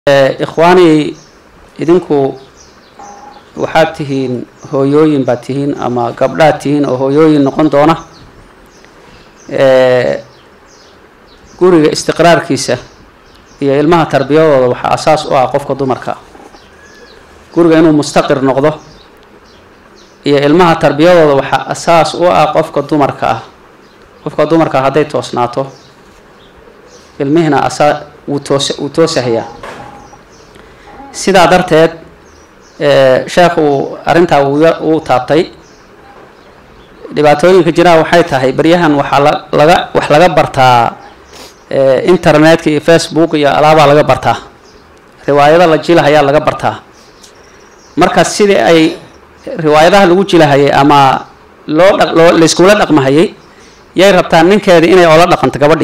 ikhwaani idinku waxaad tihiin hooyooyin baad tihiin ama gabdhaad tihiin oo hooyooyin noqon doona guriga istiqraarkiisa iyo ilmaha tarbiyadooda waxaa asaas u ah qofka dumarka guriga inuu mustaqir noqdo iyo ilmaha tarbiyadooda waxaa asaas u ah qofka dumarka ah qofka dumarka hadday toosnaato ilmihiina asaa wuu toos wuu toosahayaa sidaa darteed sheekh uu arrintaa uu taabtay dhibaatooyinka jiraa waxay tahay baryahan waxaa la laga wax laga bartaa internetka iyo facebook iyo alaabaa laga bartaa riwaayada la jilahayaa laga bartaa marka sidii ay riwaayadaha lagu jilahayay ama loo dha loo layskula dhaqmahayay yay rabtaan ninkeeda inay oola dhaqanto gabadhi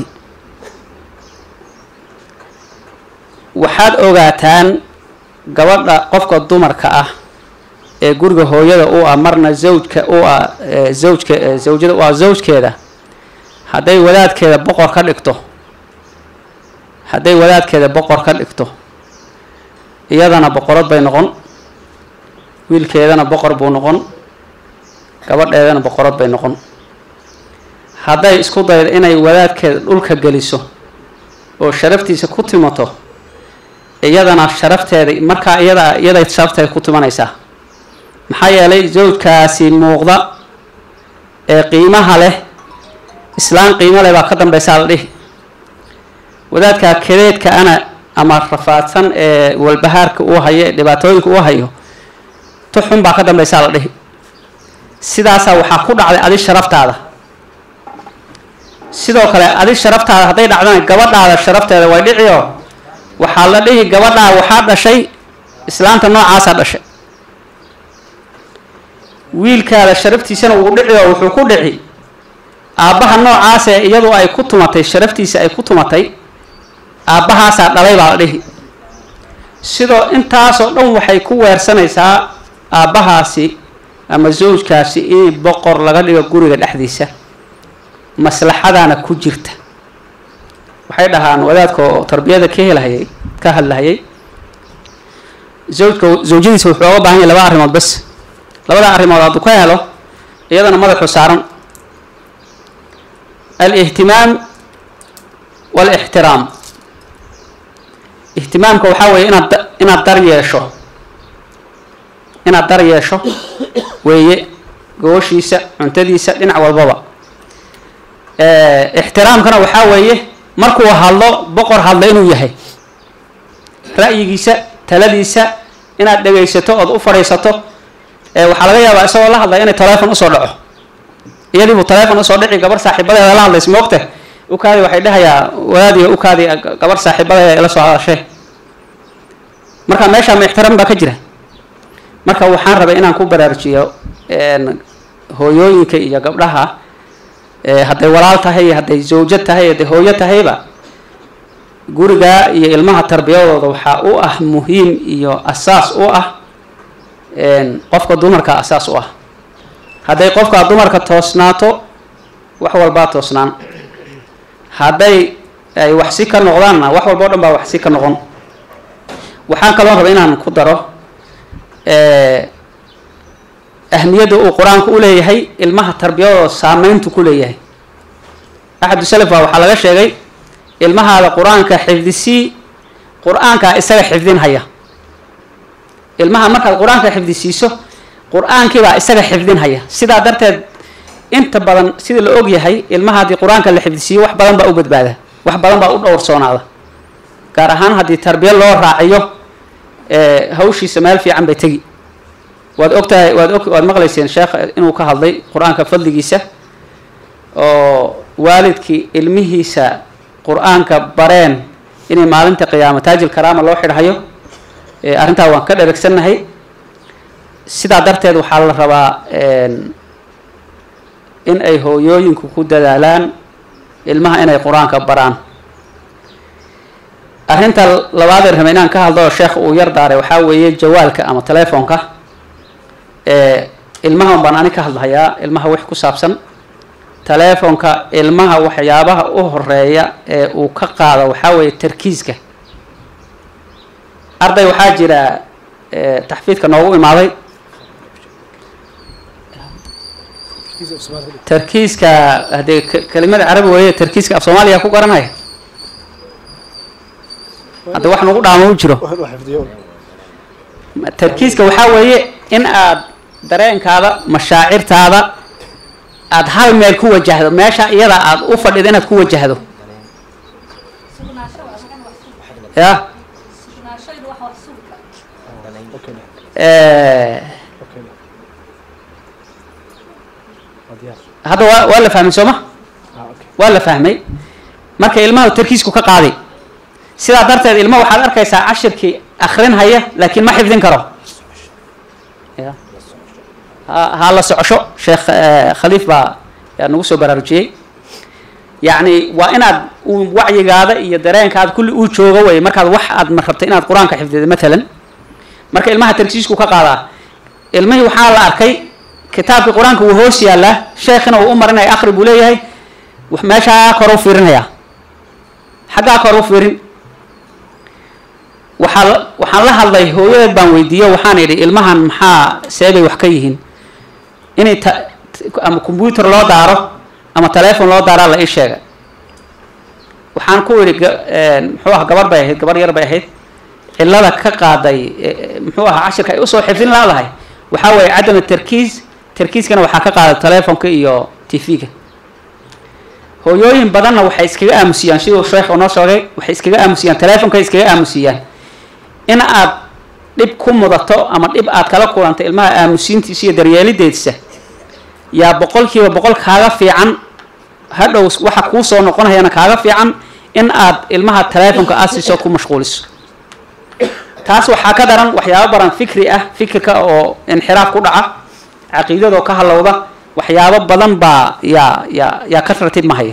waxaad ogaataan gabadha qofka dumarka ah ee guriga hooyada u ah marna zawjka u ah zawjka zawjada u ah zawjkeeda hadday wadaadkeeda boqor ka dhigto hadday wadaadkeeda boqor ka dhigto iyadana boqorad bay noqon wiilkeedana boqor buu noqon gabadheedana boqorad bay noqon hadday isku daydo inay wadaadkeeda dhulka geliso oo sharaftiisa ku timato iyadana sharafteeda markaa iyada iyaday sharafteeda ku timanaysaa maxaa yeelay zawjkaasi muuqda ee qiimaha leh islaan qiimo leh baa ka dambeysaa la dhihi wadaadkaa kadeedka ana ama rafaadsan ee walbahaarka uu hayo ee dhibaatooyinka uu hayo tuxun baa ka dambeysaa la dhihi sidaasaa waxaa ku dhacday adi sharaftaada sidoo kale adi sharaftaada hadday dhacdana gabadhaada sharafteeda way dhiciyo waxaa la dhihi gabadhaa waxaa dhashay islaanta noocaasaa dhashay wiilkaada sharaftiisana wuu dhici oo wuxuu ku dhici aabbaha noocaasee iyadu ay ku tumatay sharaftiisa ay ku tumatay aabbahaasaa dhalay baa la dhihi sidoo intaasoo dhan waxay ku weersanaysaa aabbahaasi ama zawjkaasi in boqor laga dhigo guriga dhexdiisa maslaxadaana ku jirta waxay dhahaan wadaadka oo tarbiyada ka helhayay ka hadlahayay zawjka zawjadiisa wuxuu oga baahan yahay laba arrimood bas labada arrimood hadduu ka helo iyadana madaxu saaran alihtimaam waalixtiraam ihtimaamka waxaa weeye inaad inaad dar yeesho inaad dar yeesho weeye gooshiisa cuntadiisa dhinac walbaba ixtiraamkana waxaa weeye markuu hadlo boqor hadla inuu yahay ra'yigiisa taladiisa inaad dhegaysato ood u fadhiisato waxaa laga yaabaa isagoo la hadlaya inay telefon usoo dhaco iyadiibuu telefon usoo dhici gabar saaxiibadeeda la hadlays moogte ukaadi waxay dhahayaa wadaadiyo ukaadi gabar saaxiibadeeda ila soo hadashay marka meeshaa ma ixtiraam baa ka jira marka waxaan rabay inaan ku baraarujiyo hooyooyinka iyo gabdhaha hadday walaal tahay iyo hadday zawjo tahay hadday hooyo tahayba gurigaa iyo ilmaha tarbiyadooda waxaa u ah muhiim iyo asaas u ah qofka dumarka asaas u ah hadday qofka dumarka toosnaato wax walbaa toosnaan hadday ay waxsi ka noqdaanna wax walba o dhan baa waxsi ka noqon waxaan kaloo raba inaan ku daro ahmiyadda uu qur-aanku u leeyahay ilmaha tarbiyadooda saameyntu ku leeyahay axadu salaf baa waxaa laga sheegay ilmahaada qur-aanka xifdisii qur-aankaa isaga xifdinhaya ilmaha markaad qur-aanka xifdisiiso qur-aankiibaa isaga xifdinhaya sidaa darteed inta badan sida la og yahay ilmaha haddii qur-aanka la xifdisiiyo wax badan baa u badbaada wax badan baa u dhowrsoonaada gaar ahaan haddii tarbiya loo raaciyo hawshiisa meel fiican bay tegi waad ogtahay waad og waad maqlayseen sheekh inuu ka hadlay qur-aanka fadligiisa oo waalidkii ilmihiisa qur-aanka bareen inay maalinta qiyaamo taajil karaama loo xidhayo arrintaa waan ka dheragsannahay sidaa darteed waxaa la rabaa in ay hooyooyinku ku dadaalaan ilmaha inay qur-aanka baraan arrinta labaadee raba inaan ka hadlo oo sheekh uu yar daaray waxaa weeye jawaalka ama telefoonka ilmahan baan ani ka hadlahayaa ilmaha wix ku saabsan telefoonka ilmaha waxyaabaha u horeeya ee uu ka qaado waxaa weeye tarkiiska arday waxaa jira eh, taxfiidka noogu imaaday tarkiiska haddee k- kelimada carabi weeye tarkiiska af soomaaliya ku garanaya hadda wax nagu dhaamo u jiro tarkiiska waxaa weeye in aad dareenkaada mashaacirtaada aada hal meel ku wajahdo meesha iyada aad u fadhido inaad ku wajahdo ya Eh, hadda waa waa la fahmay sooma waa la fahmay marka ilmaha tarkiisku ka qaaday sidaa darteed ilma waxaad arkaysaa cashirkii akrin haya laakiin ma xifdin karo ya ha ha la socosho sheekh eh, khaliif baa yaa nagu soo baraarujiyey yacni waa inaad uu wacyigaada iyo dareenkaada kulli uu joogo wey markaad wax aad ma rabta inaad qur-aanka xifdido matalan marka ilmaha tarkiisku ka qaadaa ilmihii waxaa la arkay kitaabkii qur-aanka wuu hoos yaalaa sheekhina uu u marinaya akri buu leeyahay wax meeshaa kor u fiirinaya xaggaa kor u fiirin waxaa la- waxaan la hadlay hooyadeed baan weydiiyo waxaan idhi ilmahan maxaa seebay wax ka yihiin inay ta ama combyuter loo daaro ama telephone loo daaraa la ii sheegay waxaan ku idhi ga- een, muxuu aha gabar bay ahayd gabar yar bay ahayd cilada ka qaaday e- muxuu ahaa cashirka ay usoo xifdin laadahay waxaa weeye cadam tarkiis tarkiiskana waxaa ka qaaday telefonka iyo tv-ga hooyooyin badanna waxay iskaga aamusiyaan siduu sheekh noo sheegay waxay iskaga aamusiyaan telefonkay iskaga aamusiyaan in aad dhib ku mudato ama dhib aad kala kulanto ilmaha aamusiintiisa iyo daryeelideedisa yaa boqolkiiba boqol kaaga fiican hadhow waxa kuu soo noqonayana kaaga fiican in aad ilmaha telefonka aad siisood ku mashquuliso taas waxaa ka daran waxyaabo badan fikri ah fikirka oo inxiraaf ku dhaca caqiidadoo ka halowda waxyaabo badan baa yaa yaa yaa ka ratib mahaya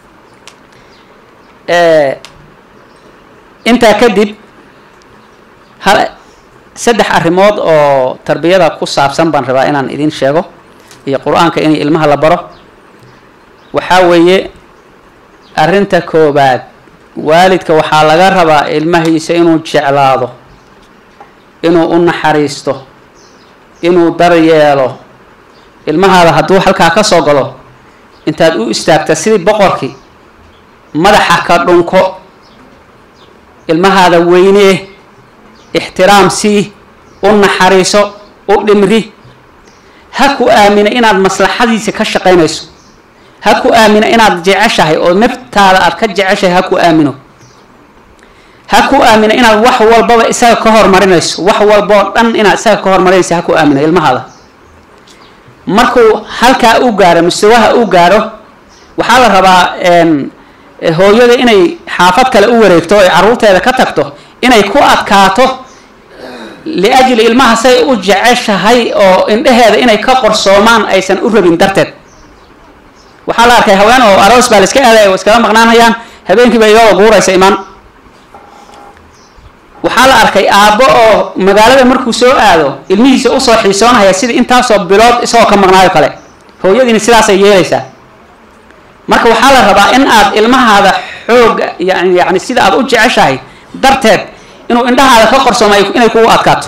intaa kadib hal saddex arrimood oo tarbiyada ku saabsan baan rabaa inaan idin sheego iyo qur-aanka in ilmaha la baro waxaa weeye arrinta koobaad waalidka waxaa laga rabaa ilmahiisa inuu jeclaado inuu u naxariisto inuu daryeelo ilmahaada hadduu halkaa ka soo galo intaad u istaagta sidii boqorkii madaxa ka dhunko ilmahaada weynee ixtiraam sii u naxariiso u dhimri ha ku aamina inaad maslaxadiisa ka shaqaynayso ha ku aamina inaad jeceshahay oo naftaada aad ka jeceshahay ha ku aamino ha ku aamina inaad wax walbaba isaga ka hormarinayso wax walboo dhan inaad isaga ka hormarinayso ha ku aamino ilmahaada markuu halkaa u gaaro mustawaha u gaaro waxaa la rabaa hooyada inay xaafad kale u wareegto oy caruurteeda ka tagto inay ku adkaato liajli ilmaha say u jeceshahay oo indheheeda inay ka qorsoomaan aysan u rabin darteed waxaa la arkay haween oo aroos baa la iska aaday oo iskala maqnaanayaan habeenkiiba iyagoo guuraysa imaan waxaa la arkay aabbo oo magaalada markuu soo aado ilmihiisa usoo xiisoonaya sida intaasoo bilood isagoo ka maqnaayo kale hooyadiina sidaasay yeelaysaa marka waxaa la rabaa in aad ilmahaada xooga yani yani sida aad u jeceshahay darteed inuu indhahaada ka qorsoomo inay kugu adkaato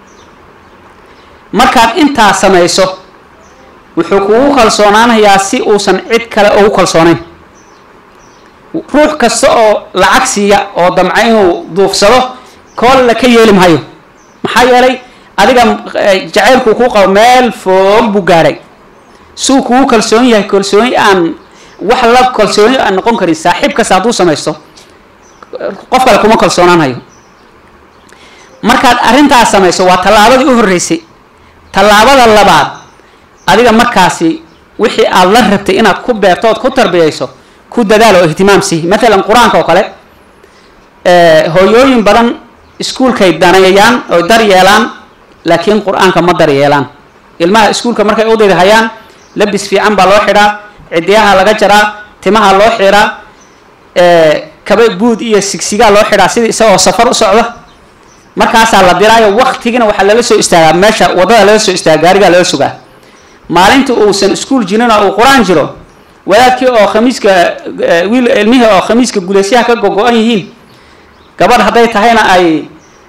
markaad intaa samayso wuxuu kugu kalsoonaanayaa si uusan cid kale ugu kalsoonayn ruux kasta oo lacag siiya oo damca inuu duufsado koolla ka yeeli mahayo maxaa yeelay adiga jacaylkuu kuu qabo meel foog buu gaadhay suu kugu kalsoon yahay kalsooni aan wax la kalsooni aan noqon karin saaxiib kasta hadduu samaysto qof kale kuma kalsoonaanayo markaad arrintaas samayso waa tallaabadii u horreysay tallaabada labaad adiga markaasi wixii aada la rabtay inaad ku beerto ood ku tarbiyayso ku dadaal oo ihtimaam sii matalan qur-aanka oo kale hooyooyin badan iskuulkay daneeyaan oy daryeelaan laakiin qur-aanka ma daryeelaan ilmaha iskuulka markay udayda hayaan labis fiican baa loo xidhaa cidiyaha laga jaraa timaha loo xiraa kaba buud iyo sigsigaa loo xidhaa sidii isagoo safar u socda markaasaa la diraayo waktigina waxaa lala soo istaagaa meesha waddada lala soo istaaga gaarigaa lala sugaa maalinta uusan iskuol jirin oo uu qur-aan jiro wadaadkii oo khamiiska wiil ilmihii oo khamiiska guleysyaha ka gogo-an yihiin gabadh hadday tahayna ay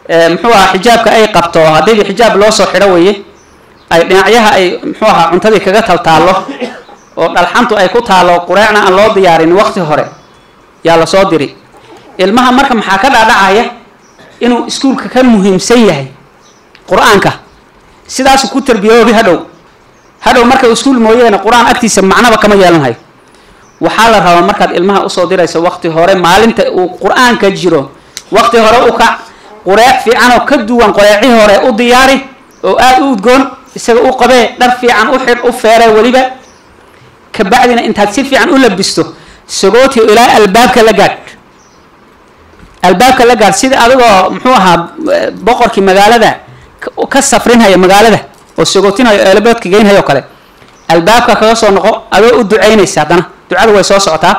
muxuu ahaa xijaabka ay qabto haddiiba xijaab loo soo xidho weeye ay dhinacyaha ay muxuu ahaa cuntadii kaga taltaallo oo dhalxantu ay ku taalo qureecna aan loo diyaarin waqti hore yaa lasoo diri ilmaha marka maxaa ka dhaadhacaya inuu iskuulka ka muhiimsan yahay qur-aanka sidaasuu ku tarbiyoobi hadhow hadhow marka iskuul mooyeene qur-aan agtiisa macnaba kama yeelanhayo waxaa la rabaa markaad ilmaha usoo dirayso waqti hore maalinta uu qur-aanka jiro waqti hore u kac qureec fiican oo ka duwan qureecii hore u diyaari oo aada u udgoon isaga u qabee dhar fiican u xidh u feere weliba kabacdina intaad si fiican u labisto sagootio ilaa albaabka la gaadh albaabka la gaadh sida adigoo muxuu ahaa boqorkii magaalada ka safrinhaya magaalada oo sagootinhayo eelaboodka geynhayo kale albaabka kaga soo noqo adoo u ducaynaysa haddana ducadu way soo socotaa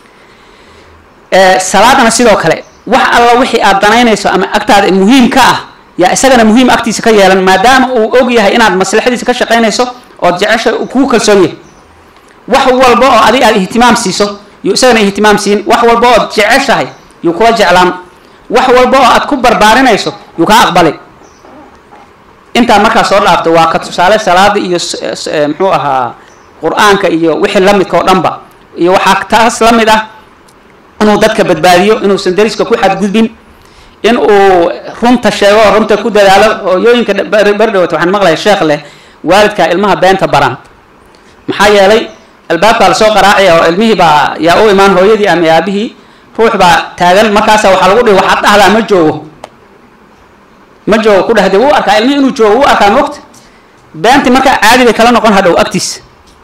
salaadana sidoo kale wax alla wixii aad danaynayso ama agtaada muhiim ka ah yaa isagana muhiim agtiisa ka yeelan maadaama uu og yahay inaad maslaxadiisa ka shaqaynayso ood jecesha kuu kalsoon yahay wax walba oo adig aad ihtimaam siiso yuu isagana ihtimaam siin wax walba ood jeceshahay yuu kula jeclaan wax walba oo aad ku barbaarinayso yuu kaa aqbali intaa markaa soo dhaafto waa ka tusaale salaada iyo muxuu ahaa qur-aanka iyo wixii lamidka oo dhanba iyo waxaa taas la mid ah inuu dadka badbaadiyo inuusan dariska ku xadgudbin in uu runta sheego oo runta ku dadaalo hooyooyinka berdhawat waxaan maqlaya sheekh leh waalidka ilmaha beenta baran maxaa yeelay albaabkaa lasoo qaraacaya oo ilmihii baa yaa u imaan hooyadii ama aabihii ruux baa taagan markaasa waxaa lagu dhihi waxaad dhahdaa ma joogo ma joogo ku dhahde wuu arkaa ilmihii inuu joogo wuu arkaa moogta beentii markaa caadi bay kala noqon hadhow agtiisa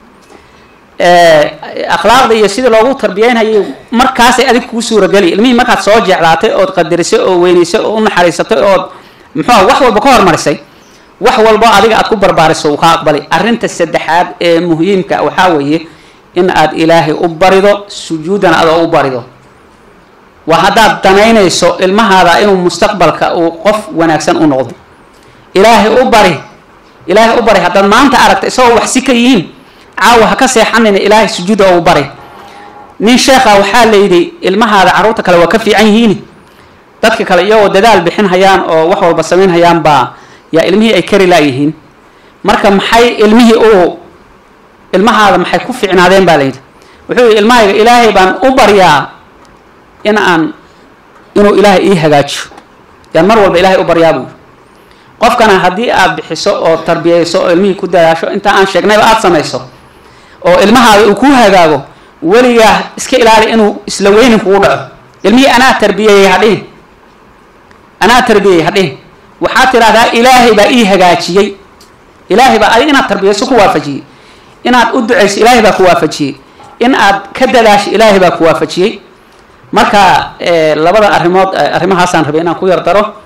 akhlaaqda iyo sidii loogu tarbiyeynhayay markaasay adig kuu suurageli ilmihii markaad soo jeclaatay ood qadarisay oo weynaysay oo u naxariisatay ood muxuua wax walba ka hormarisay wax walbo adiga aad ku barbaariso uu kaa aqbalay arrinta saddexaad ee muhiimka waxaa weeye in aad ilaahay u barido sujuudana adoo u barido waa haddaad danaynayso ilmahaada inuu mustaqbalka uu qof wanaagsan u noqdo ilaahay u bari ilaahay u bari haddaad maanta aragta isagoo wax si ka yihiin caawa ha ka seexanina ilaahay sujuuda oo u bari nin sheekha waxaa la yidhi ilmahaada carruurta kale waa ka fiican yihiin dadka kale iyagoo dadaal bixin hayaan oo wax walba samayn hayaan baa yaa ilmihii ay kari laayihiin marka maxay ilmihii u ilmahaada maxay ku fiicnaadeen baa la yidhi wuxuu yidhi ilmahayga ilaahay baan u baryaa in aan inuu ilaahay ii hagaajiyo yaan mar walba ilaahay u baryaa buu qofkana haddii aad bixiso oo tarbiyayso oo ilmihii ku dadaasho inta aan sheegnayba aada samayso oo ilmahaada uu kuu hagaago weligaa iska ilaali inuu isla weynin kugu dhaco ilmihii anaa tarbiyeeyey hadhihin anaa tarbiyeyey hadhihin waxaad tidhahdaa ilaahay baa ii hagaajiyey ilaahay baa adig inaad tarbiyayso ku waafajiyey inaad u ducayso ilaahay baa ku waafajiyey in aad ka dadaasho ilaahay baa ku waafajiyey marka labada arrimood arrimahaasaan rabay inaan ku yar daro